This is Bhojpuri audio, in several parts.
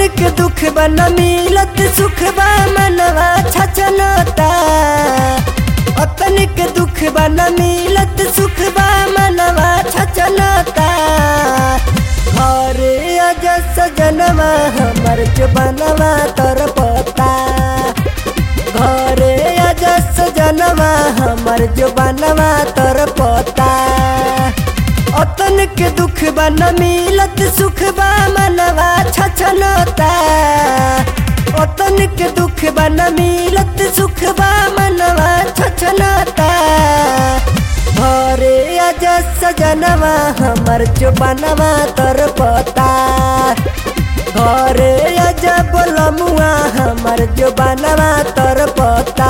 के दुख बा न मिलत सुख बा मनवा छचनता अतन के दुख बा न मिलत सुख बा मनवा छचनता घरे अज सजनवा हमर जो बनवा तर पता घरे अज सजनवा हमर जो बनवा तर पता अतन के दुख बा न मिलत सुख बा मनवा छछनता अतन के दुख बा न मिलत सुख बा मनवा छछनता घरे अज सजनवा हमर जो बनवा तर पता घरे अज बोलमुआ हमर जो बनवा तर पता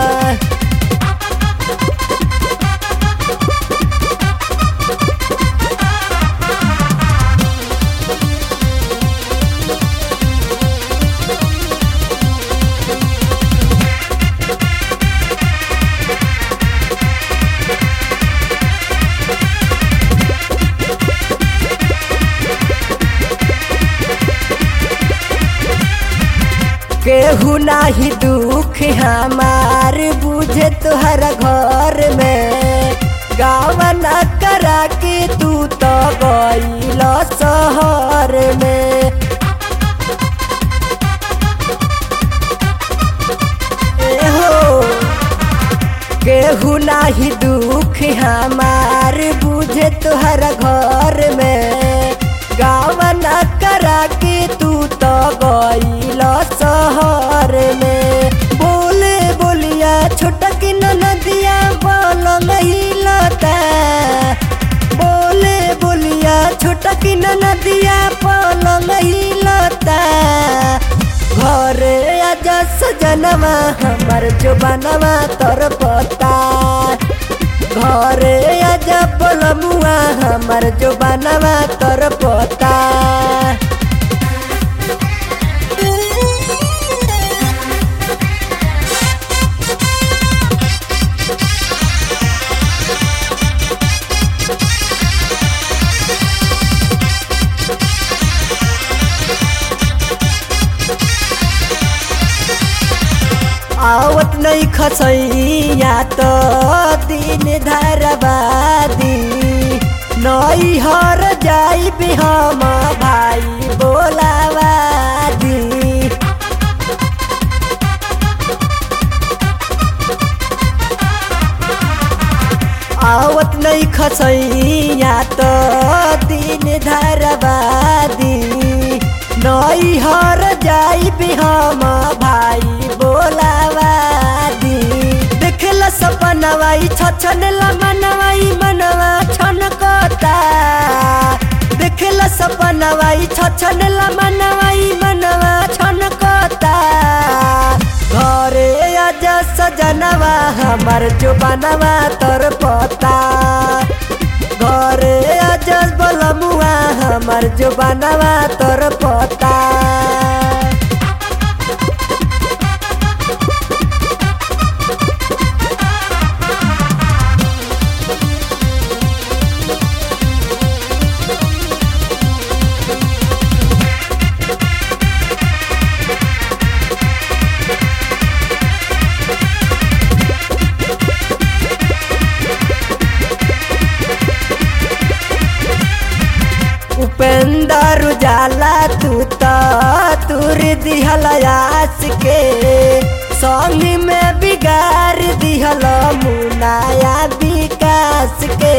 केहू नाही दुख हमार बुझे तुहर घर में गाँव न करा के तू तो गईल शहर में एहो केहू नाही दुख हमार बुझे तुहर घर में गाँव न करा के तू तो गईल शहर में बोले बोलिया छोटक नदिया बोल महिलता बोले बोलिया छोटक नदिया बोल महिलता घरे आजा सजनवा हमर जो बनवा तर पता घरे आजा बोलमुआ हमर जो बनवा तर पता आवत नहीं खसैया तो दिन धरबादी नई हर जाई भी हम भाई बोलावादी आवत नहीं खसैया तो दिन धरबादी नई हर जाई भी हम भाई बोलावादी देखला सपनवाई छछन ला मनवाई मनवा छनकता देखला सपनवाई छछन ला मनवाई मनवा छनकता घरे आजा सजनवा हमर जो बनवा तर पता घरे आजा बोलमुआ हमर जो बनवा तर पता उपेंदर उजाला तू तो तुर दिहल आस के संग में बिगाड़ दिहल मुनाया विकास के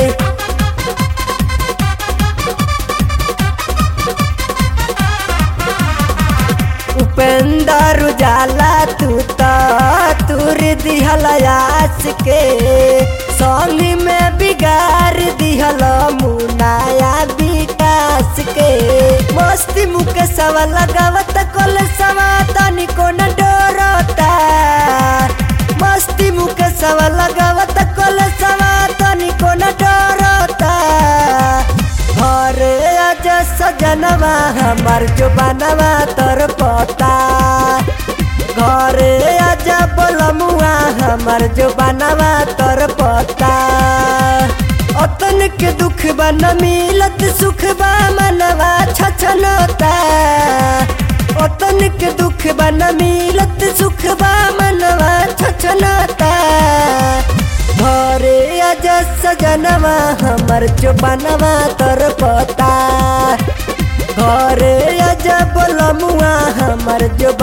उपेंदर उजाला तू तो तुर दिहल आस के संग में बिगाड़ दिहल मुनाया विकास के मस्ती मुके सवा लगावत कल सवा तनिको न डरता मस्ती मुके सवा लगावत कल सवा तनिको न डरता घरे आज सजनवा हमर जो बनवा तर पता घरे आजा बोलमुआ हमर जो बनवा तर पता अतन के दुख बा न मिलत सुख बा मनवा छछनता अतन के दुख बा न मिलत सुख बा मनवा छछनता घरे अज सजनवा हमर जो बनवा तर पता घरे अज बोलमुआ हमर जो